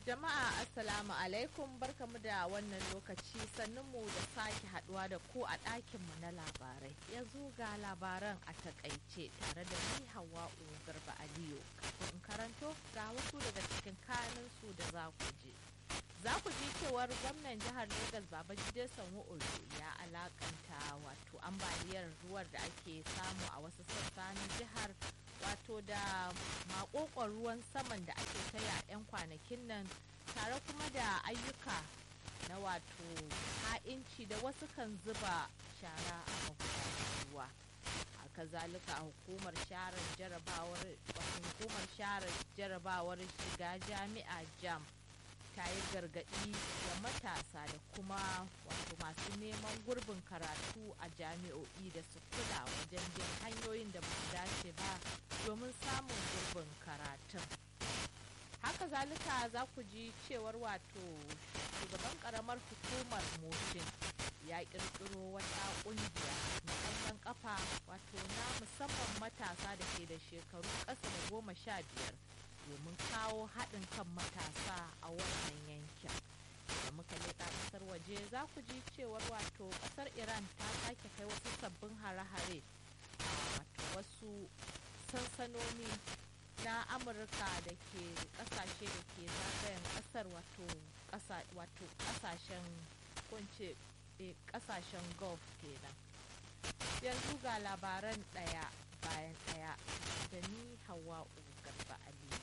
Jama'a Assalamu alaikum barkamu da wannan lokaci sannunmu da sake haduwa da ku a ɗakinmu na labarai. Yanzu ga labaran a takaice tare da ni Hawwa'u Garba Aliyu. Kafin in karanto ga wasu daga cikin kanunsu da za ku je. Za ku ji cewar gwamnan jihar Legas Babajide Sanwo-Olu ya alakanta wato ambaliyar ruwar da ake samu a wasu sassa na jihar wato da makokon ruwan saman da ake taya 'yan kwanakin nan tare kuma da ayyuka na wato ha'inci da wasu kan zuba shara a magudanar ruwa haka zalika hukumar share jarabawar hukumar share jarabawar shiga jami'a jam ta yi gargaɗi ga matasa da kuma wato masu neman gurbin karatu a jami'o'i da su kula wajen bin hanyoyin da ba su dace ba domin samun gurbin karatun haka zalika za ku ji cewar wato shugaban karamar hukumar motion ya kirkiro wata kungiya na ƙwallon kafa wato na musamman matasa da ke da shekaru ƙasa da goma sha biyar domin kawo haɗin kan matasa a wannan yankin da muka leƙa ƙasar waje za ku ji cewar wato ƙasar iran ta sake kai wasu sabbin hare-hare a wato wasu sansanoni na amurka da ke ƙasashe da ke zagayen ƙasar wato ƙasashen kunce ƙasashen gulf kenan yanzu ga labaran ɗaya bayan ɗaya da ni hawa garba aliyu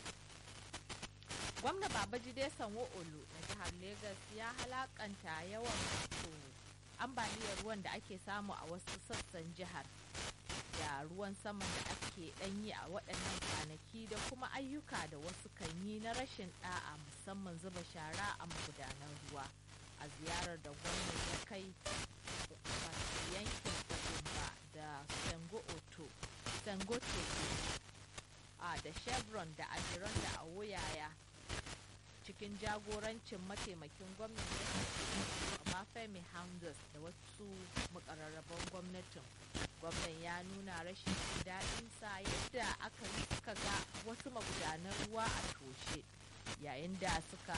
gwamna babajide sanwo-olu na jihar Legas ya halakanta yawan wato ambaliyar ruwan da ake samu a wasu sassan jihar da ruwan saman da ake danyi a waɗannan kwanaki da kuma ayyuka da wasu kan yi na rashin ɗa'a musamman zuba shara a magudanan ruwa a ziyarar da gwamna ya kai yankin Otumba da Sengo Oto Sengote a da Chevron da Ajiron da Awoyaya cikin jagorancin mataimakin gwamnati Mafemi Hamdus da wasu makararraban gwamnatin. Gwamnan ya nuna rashin daɗinsa yadda aka suka ga wasu magudanan ruwa a toshe yayin da suka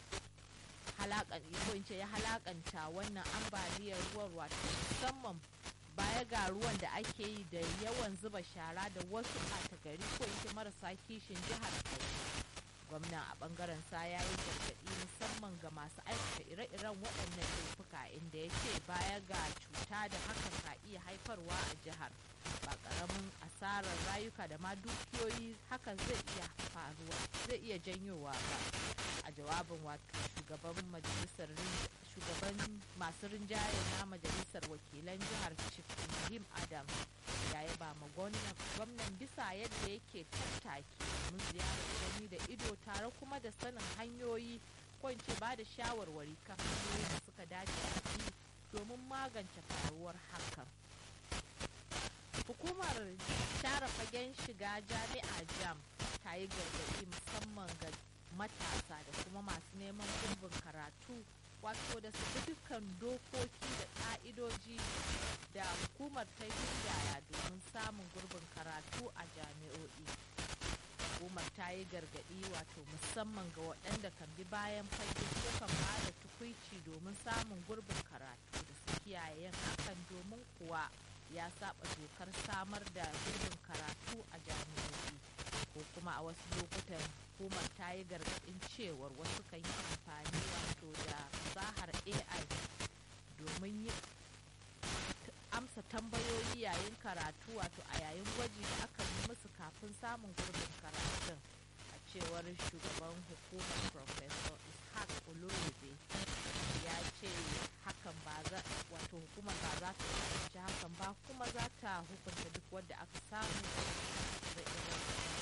ce ya halakanta wannan ambaliyar ruwan wato musamman baya ga ruwan da ake yi da yawan zuba shara da wasu ɓata gari ko yake marasa kishin jihar gwamnan a bangaren sa ya yi gargaɗi musamman ga masu aikata ire-iren waɗannan laifuka inda ya ce baya ga cuta da hakan ka iya haifarwa a jihar ba ƙaramin asarar rayuka da ma dukiyoyi hakan zai iya faruwa zai iya janyowa ba a jawabin wato shugaban majalisar shugaban masu rinjaye na majalisar wakilan jihar Ibrahim Adam ya yi ba ma gwamnan bisa yadda yake tattaki domin ziyarar gani da ido tare kuma da sanin hanyoyi ko in ce ba da shawarwari kan hanyoyin da suka dace a bi domin magance faruwar hakan. Hukumar share fagen shiga jami'a jam ta yi gargaɗi musamman ga matasa da kuma masu neman gurbin karatu wato da su bi dukkan dokoki da ƙa'idoji da hukumar ta gindaya domin samun gurbin karatu a jami'o'i hukumar ta yi gargaɗi wato musamman ga waɗanda kan bi bayan fage ko kan ba da tukwici domin samun gurbin karatu da su kiyaye yin hakan domin kuwa ya saba dokar samar da gurbin karatu a jami'o'i ko kuma a wasu lokutan hukumar ta yi gargaɗin cewar wasu kan yi amfani wato da fasahar ai domin yi amsa tambayoyi yayin karatu wato a yayin gwaji da aka yi musu kafin samun gurbin karatun a cewar shugaban hukumar professor ishaq olorebe ya ce hakan ba za wato hukumar ba za ta kasance hakan ba kuma za ta hukunta duk wanda aka samu da irin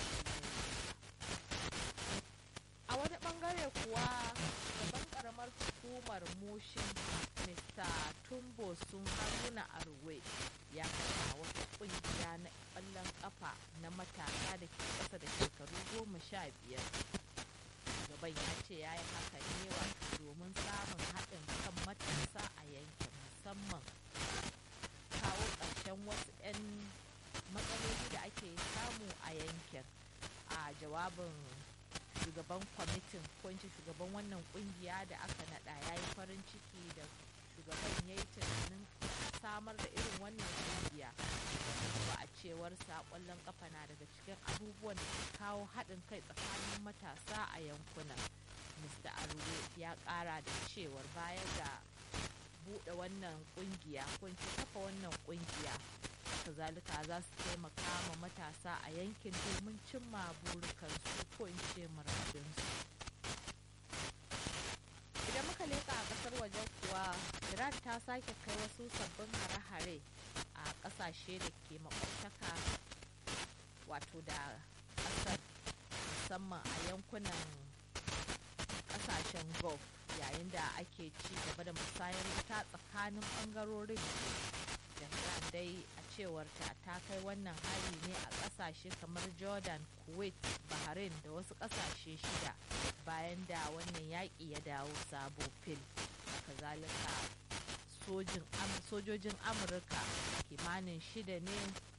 a wani bangare kuwa gaban karamar hukumar mushin mr tumbo sun haruna arwe ya kasa wata kungiya na kwallon kafa na matasa da ke kasa da shekaru goma sha biyar gaban ya ce ya yi haka ne wato domin samun haɗin kan matasa a yankin musamman kawo ƙarshen wasu 'yan matsaloli da ake samu a yankin a jawabin shugaban kwamitin ko in ce shugaban wannan kungiya da aka naɗa ya yi farin ciki da shugaban ya yi tunanin samar da irin wannan kungiya ba a cewar ƙwallon kafa na daga cikin abubuwan da ke kawo haɗin kai tsakanin matasa a yankunan mr aruwe ya ƙara da cewar baya ga buɗe wannan kungiya ko in ce kafa wannan kungiya kazalika za su taimaka ma matasa a yankin domin cimma burukansu ko in ce muradinsu idan muka leka a kasar waje kuwa iran ta sake kai wasu sabbin hare-hare a kasashe da ke makwabtaka wato da kasar musamman a yankunan kasashen gulf yayin da ake ci gaba da musayar wuta tsakanin bangarorin Tehran dai a cewarta ta kai wannan hari ne a kasashe kamar Jordan, Kuwait, Bahrain da wasu kasashe shida bayan da wannan yaƙi ya dawo sabo fil. Kazalika sojojin Amurka kimanin shida ne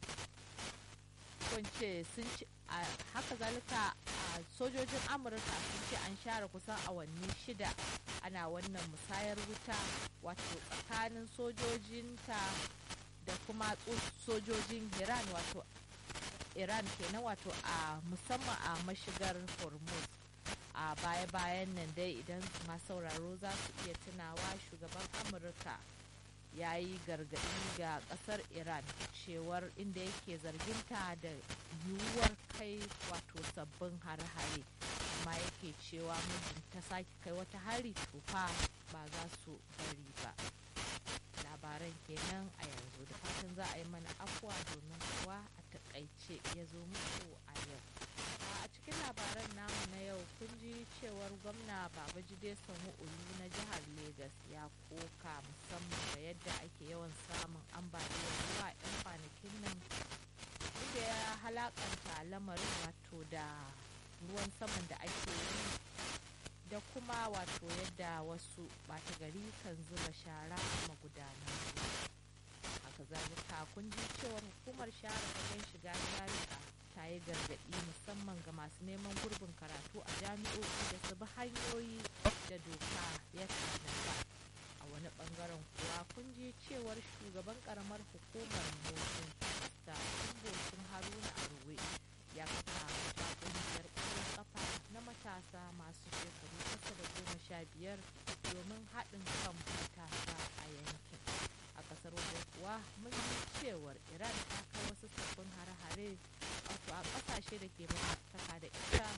kunce sun ci haka zalika a sojojin amurka sun ce an share kusan awanni shida ana wannan musayar wuta wato tsakanin sojojinta da kuma sojojin iran wato iran kenan wato a musamman a mashigar hormuz a baya-bayan nan dai idan masu sauraro za su iya tunawa shugaban amurka ya yi gargaɗi ga ƙasar iran cewar inda yake zarginta da yiwuwar kai wato sabbin hare-hare amma yake cewa muddin ta sake kai wata hari tufa ba za su bari ba labaran kenan a yanzu da fatan za a yi mana afuwa domin kuwa a takaice ya zo muku a yau a cikin labaran namu na yau kun ji cewar gwamna babajide olu na jihar Legas ya koka musamman da yadda ake yawan samun ambaliyar ruwa 'yan kwanakin nan inda ya halakanta lamarin wato da ruwan saman da ake yi da kuma wato yadda wasu bata gari kan zuba shara a magudanan ruwa haka zalika kun ji cewar hukumar share fagen shiga jami'a ta yi gargaɗi musamman ga masu neman gurbin karatu a jami'o'i da su bi hanyoyi da doka ya tanada a wani bangaren kuwa kun ji cewar shugaban karamar hukumar motsin da kungocin haruna arwe ya kafa wata kungiyar ƙwallon kafa na matasa masu shekaru ƙasa da goma sha biyar domin haɗin kan matasa a yankin a ƙasar waje kuwa mun yi cewar iran ta kai wasu sabbin hare-hare wato a ƙasashe da ke makwabtaka da ita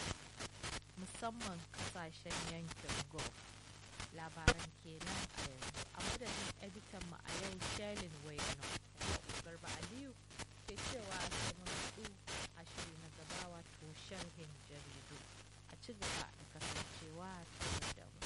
musamman ƙasashen yankin gulf labaran kenan a yanzu a madadin editan mu a yau shelin wayano garba aliyu ke cewa sai mun haɗu a shiri na gaba wato sharhin jaridu a ci gaba da kasancewa tare da mu